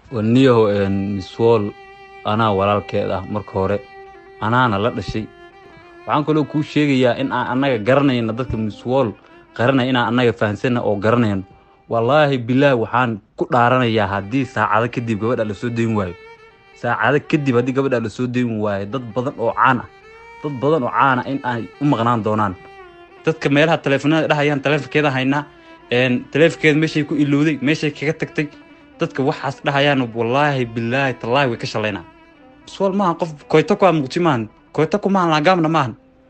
waniyahow miswool anaa walaalkeed ah marka hore anaana la dhashay waxaan kaloo kuu sheegayaa in aan annaga garanayno dadka miswool qaranaya inaan annaga fahansana oo garanayno wallaahi bilaahi waxaan ku dhaaranayaa haddii saacado kadib gabadha lasoo dayn waayo saacado kadib haddii gabadha lasoo dayn waayo dad badan oo caan ah dad badan oo caan ah in ay u maqnaan doonaan dadka meelaha taleefanada dhahayaan taleefonkeeda haynaa taleefonkeeda meeshay ku ilowday meeshay kaga tagtay dadka waxaas dhahayaan wallaahi bilaahi tallaahi way ka shalaynaa miswool maaha qof koyto ku ah muqti maahan koyto ku maahan laagaamna maahan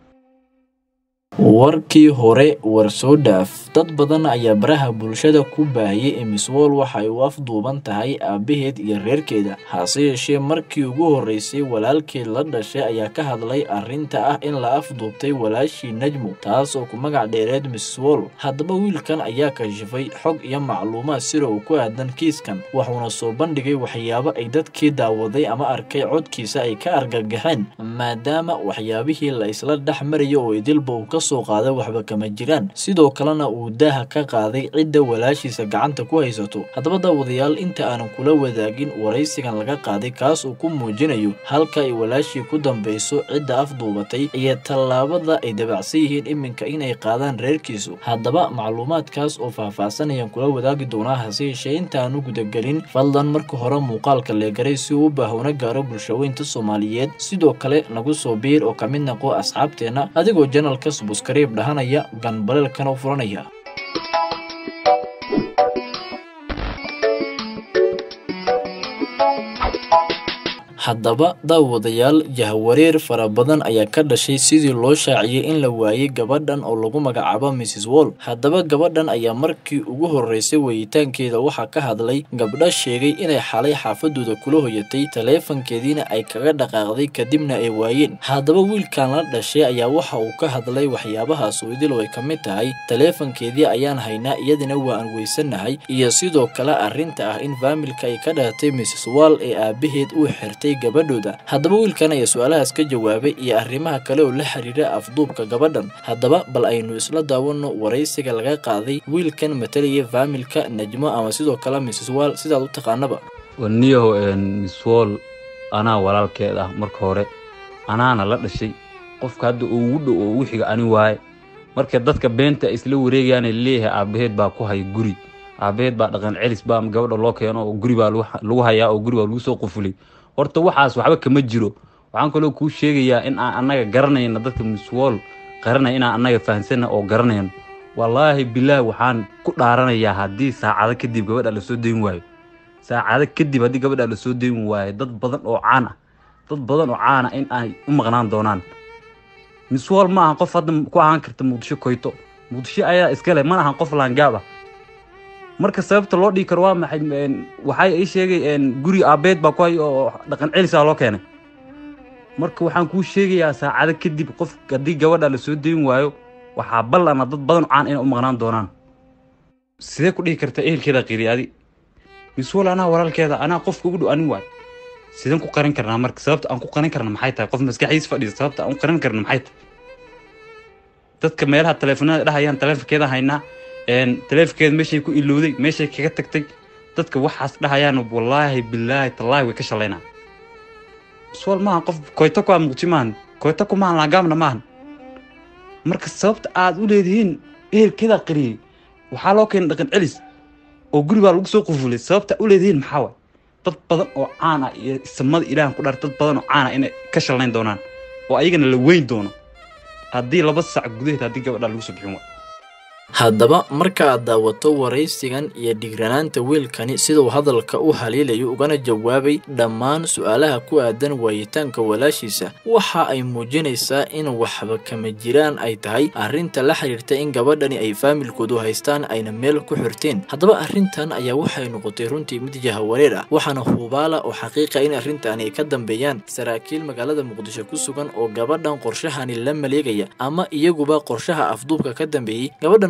warkii hore war soo dhaaf dad badan ayaa baraha bulshada ku baahiyey in miswool waxa ay u afduuban tahay aabbaheed iyo reerkeeda hase yeeshee markii ugu horreysay walaalkeed la dhashay ayaa ka hadlay arrinta ah in la afduubtay walaashii najmu taas oo ku magac dheereed miswool haddaba wiilkan ayaa kashifay xog iyo macluumaad sida uu ku aadan kiiskan wuxuuna soo bandhigay waxyaabo ay dadkii daawaday ama arkay codkiisa ay ka argagaxeen maadaama waxyaabihii la isla dhex maraya oo idilba uu ka soo qaaday waxba kama jiraan sidoo kalena uu daaha ka qaaday cidda walaashiisa gacanta ku haysato haddaba daawadayaal inta aanan kula wadaagin waraysigan laga qaaday kaas uu ku muujinayo halka ay walaashii ku dambayso cidda afduubatay iyo tallaabada ay dabacsan yihiin iminka inay qaadaan reerkiisu haddaba macluumaadkaas oo faahfaahsanayaan kula wadaagi doonaa hase yeeshee intaanu gudagelin fadlan marka hore muuqaalka leegaray si uu u baahowna gaaro bulshaweynta soomaaliyeed sidoo kale nagu soo biir oo ka mid naqo asxaabteenna adigoo janalka subskariib dhahanaya ganbaleelkana u furanaya haddaba daawadayaal jahwareer fara badan ayaa ka dhashay sidii loo shaaciyey in la waayey gabadhan oo lagu magacaabo mrs wall haddaba gabadhan ayaa markii ugu horreysay weyitaankeeda waxaa ka hadlay gabdho sheegay inay xalay xaafadooda kula hoyatay taleefankeediina ay kaga dhaqaaqday kadibna ay waayeen haddaba wiilkan la dhashay ayaa waxa uu ka hadlay waxyaabahaas idil oo ay ka mid tahay taleefankeedii ayaan haynaa iyadina waa aan weysanahay iyo sidoo kale arrinta ah in faamilka ay ka dhalatay mrs wall ee aabaheed uu xirtay gabadhooda haddaba wiilkan ayaa su-aalahaas ka jawaabay iyo arrimaha kale oo la xiriira afduubka gabadhan haddaba bal aynu isla daawano waraysiga laga qaaday wiilkan matalaya faamilka najmo ama sidoo kale mrs wall sidaad u taqaanaba waniyahow miswool anaa walaalkeed ah marka hore anaana la dhashay qofka hadda ugu dhow oo wixiga ani waaye marka dadka beenta isla wareegayaana leeyahay aabaheed baa ku haya guri aabaheed baa dhaqan celis baa gabadha loo keeno oo guri baa lagu hayaa oo guri baa lagu soo qufulay horta waxaas waxba kama jiro waxaan kaloo kuu sheegayaa in aan annaga garanayno dadka miswool qaranaya inaan annaga fahansana oo garanayno wallaahi bilaahi waxaan ku dhaaranayaa haddii saacado kadib gabadha lasoo dayn waayo saacado kadib haddii gabadha lasoo dayn waayo dad badan oo caan ah dad badan oo caan ah in ay u maqnaan doonaan miswool ma ahan qof hadda ku ahaan karta muqdisho koyto muqdisho ayaa iskale ma ahan qof laangaab ah marka sababta loo dhigi karo waa maxay waxay ii sheegay guri aabeed baa ku hay oo dhaqan celisaa loo keenay marka waxaan kuu sheegayaa saacado kadib qof haddii gabadha lasoo dayn waayo waxaa ballana dad badan caan inay u maqnaan doonaan sidee ku dhihi karta ehelkeeda qiri adi miswool anaa walaalkeeda anaa qofka ugu dhow anin waay sideen ku qarin karnaa marka sababta aan ku qarin karna maxay tahay qof maskaxdiis fadhiisa sababta aan ku qarin karna maxay tahay dadka meelaha taleefanada dhahayaan taleefonkeeda haynaa taleefonkeeda meeshay ku ilowday meeshay kaga tagtay dadka waxaas dhahayaan wallaahi bilaahi tallaahi way ka shalaynaa miswool maaha qof koyto ku ah muqti maahan koyto ku maahan laagaamna maahan marka sababta aad u leedihiin ehelkeeda qariyey waxaa loo keenay dhaqan celis oo guri baa lagu soo qufulay sababta u leedihiin maxaa waay dad badan oo caan ah iyo samada ilaahan ku dhaar dad badan oo caan ah inay ka shalayn doonaan oo ayagana la weyn doono haddii laba sac gudaheed haddii gabadha lagu soo bixin waayo haddaba marka aad daawato waraysigan iyo dhigranaanta wiilkani siduu hadalka u haliilayo ugana jawaabay dhammaan su-aalaha ku aadan waayitaanka walaashiisa waxa ay muujinaysaa in waxba kama jiraan ay tahay arrinta la xiriirta in gabadhani ay faamilkoodu haystaan ayna meel ku xirteen haddaba arrintan ayaa waxay noqotay runtii mid jahawareer ah waxaana hubaala oo xaqiiqa in arrintan ay ka dambeeyaan saraakiil magaalada muqdisho ku sugan oo gabadhan qorshahani la maleegaya ama iyaguba qorshaha afduubka ka dambeeyey gabadhan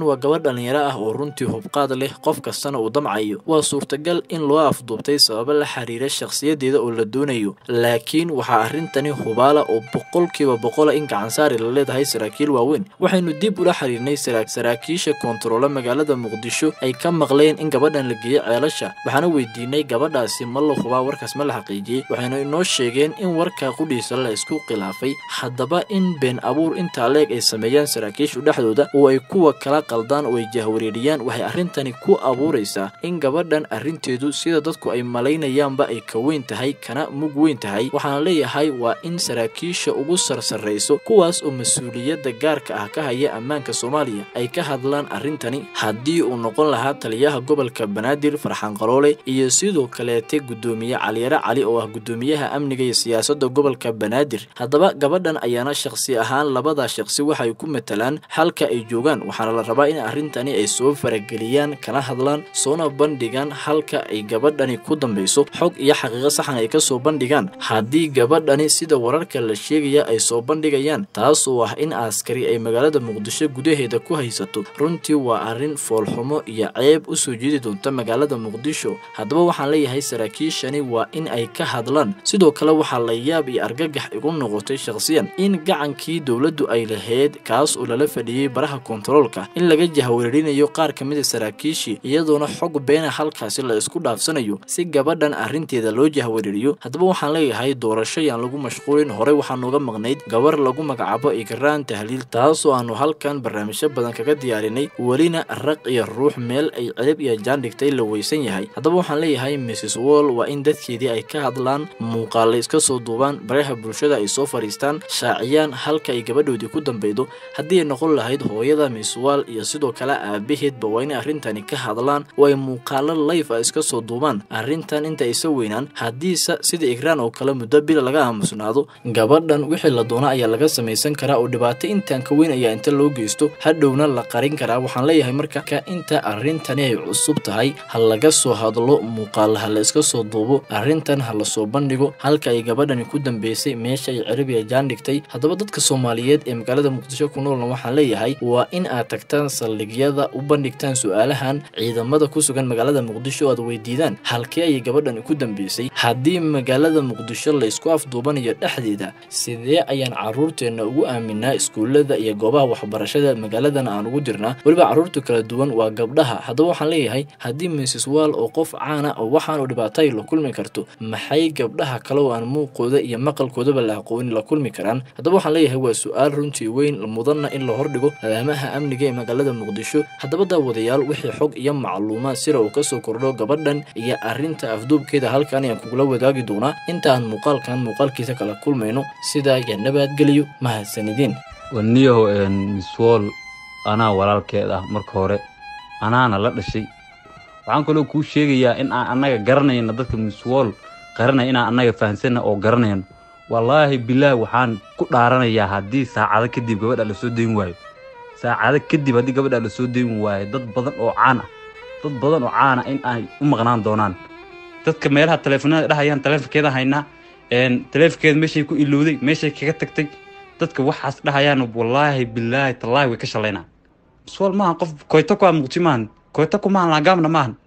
waa gabadh dhallinyaro ah oo runtii hubqaad leh qof kastana uu damcayo waa suurtagal in loo afduubtay sababo la xiriira shakhsiyadeeda oo la doonayo laakiin waxaa arrintani hubaala oo boqolkiiba boqola in gacansaari la leedahay saraakiil waaweyn waxaynu dib ula xiriirnay saraakiisha koontaroole magaalada muqdisho ay ka maqleen in gabadhan la geeyey ceelasha waxaana weydiinay gabadhaasi ma la hubaa warkaas ma la xaqiijiyey waxaynu inoo sheegeen in warka qudhiisa la isku khilaafay haddaba in been abuur intaa leeg ay sameeyaan saraakiishu dhexdooda oo ay kuwa kala qaldaan oo ay jahwareeriyaan waxay arrintani ku abuuraysaa in gabadhan arrinteedu sida dadku ay malaynayaanba ay ka weyn tahay kana mug weyn tahay waxaana leeyahay waa in saraakiisha ugu sarsarrayso kuwaas oo mas-uuliyadda gaarka ah ka haya ammaanka soomaaliya ay ka hadlaan arrintani haddii uu noqon lahaa taliyaha gobolka banaadir farxaan qaroole iyo sidoo kaleete guddoomiye caliyare cali oo ah guddoomiyaha amniga iyo siyaasadda gobolka banaadir haddaba gabadhan ayaana shakhsi ahaan labadaa shakhsi waxay ku matalaan halka ay joogaan waxaana la rabaa in arrintani ay soo farageliyaan kana hadlaan soona bandhigaan halka ay gabadhani ku dambayso xog iyo xaqiiqo saxan ay kasoo bandhigaan haddii gabadhani sida wararka la sheegaya ay soo bandhigayaan taas oo ah in askari ay magaalada muqdisho gudaheeda ku haysato runtii waa arrin foolxumo iyo ceeb u soo jeedi doonta magaalada muqdisho haddaba waxaan leeyahay saraakiishani waa in ay ka hadlaan sidoo kale waxaa la yaab iyo argagax igu noqotay shakhsiyan in gacankii dowladdu ay lahayd kaas oo lala fadhiyey baraha kontaroolka in laga jahwareerinayo qaar ka mid a saraakiishii iyadoona xog beena halkaasi la isku dhaafsanayo si gabadhan arrinteeda loo jahwareeriyo haddaba waxaan leeyahay doorasho yaan lagu mashquulin horey waxaanuga maqnayd gabar lagu magacaabo igraan tahliil taasoo aanu halkan barnaamijyo badan kaga diyaarinay welina raq iyo ruux meel ay celib iyo jaan dhigtay la weysan yahay haddaba waxaan leeyahay mrs wall waa in dadkeedii ay ka hadlaan muuqaale iska soo duubaan baraha bulshada ay soo fadhiistaan shaaciyaan halka ay gabadhoodii ku dambeydo haddii ay noqon lahayd hooyada miss wall iyo sidoo kale aabaheedba waa inay arrintani ka hadlaan oo ay muuqaalo layf ah iska soo duubaan arrintan inta aysa weynaan haddiise sida igraan oo kale muddo bil laga aamusnaado gabadhan wixii la doona ayaa laga samaysan karaa oo dhibaato intaan ka weyn ayaa inta loo geysto hadhowna la qarin karaa waxaan leeyahay marka ka inta arrintani ay cusub tahay ha laga soo hadlo muuqaala ha la iska soo duubo arrintan ha lasoo bandhigo halka ay gabadhani ku dambeysay meesha ay carabiya jaan dhigtay haddaba dadka soomaaliyeed ee magaalada muqdisho ku noolna waxaan leeyahay waa in aad tagtaan saldhigyada u bandhigtaan su-aalahan ciidamada ku sugan magaalada muqdisho aad weydiidaan halkee ayay gabadhani ku dambeysay haddii magaalada muqdisho la isku afduubanayo dhexdeeda sidee ayaan caruurteenna ugu aaminaa iskuullada iyo goobaha waxbarashada magaaladan aan ugu dirnaa weliba carruurta kala duwan waa gabdhaha haddaba waxaan leeyahay haddii mrs wall oo qof caana oo waxaan u dhibaatay la kulmi karto maxay gabdhaha kale oo aan muuqooda iyo maqalkoodaba la aqoonin la kulmi karaan haddaba waxaan leeyahay waa su-aal runtii weyn mudanna in la hordhigo alaamaha amniga ee magaalada muqdisho haddaba daawadayaal wixii xog iyo macluumaad sira uu kasoo kordho gabadhan iyo arrinta afduubkeeda halkan ayaan kugula wadaagi doonaa inta aan muuqaalkan muuqaalkiisa kala kulmayno sidaa iyo nabadgeliyo mahadsanidin waniyaho miswool anaa walaalkeed ah marka hore anaana la dhashay waxaan kaloo kuu sheegayaa in aan annaga garanayno dadka miswool qaranaya inaan annaga fahansanna oo garanayno wallaahi bilaahi waxaan ku dhaaranayaa haddii saacado kadib gabadha la soo dayn waayo saacado kadib haddii gabadha la soo dayn waayo dad badan oo caan ah dad badan oo caan ah in ay u maqnaan doonaan dadka meelaha taleefanada dhahayaan taleefonkeeda haynaa taleefonkeeda meeshay ku ilowday meeshay kaga tagtay dadka waxaas dhahayaan wallaahi bilaahi tallaahi way ka shalaynaa miswool maahan qof koyto ku ah muqdisho maahan koyto ku maahan laagaamna maahan